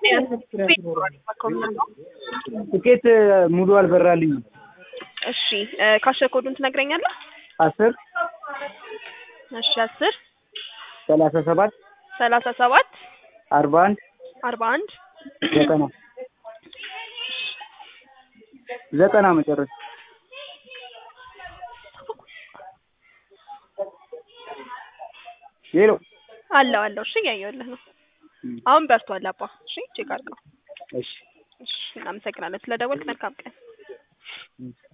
ትኬት ሙሉ አልበራልኝም። እሺ እ ካሸር ኮዱን ትነግረኛለህ? አስር እሺ አስር ሰላሳ ሰባት ሰላሳ ሰባት አርባ አንድ አርባ አንድ ዘጠና ዘጠና መጨረሻ ሄሎ አለው አለው። እሺ እያየሁልህ ነው። አሁን በርቷል አባ። እሺ ቼክ አድርገው። እሺ እሺ እናመሰግናለን ስለደወልክ። መልካም ቀን።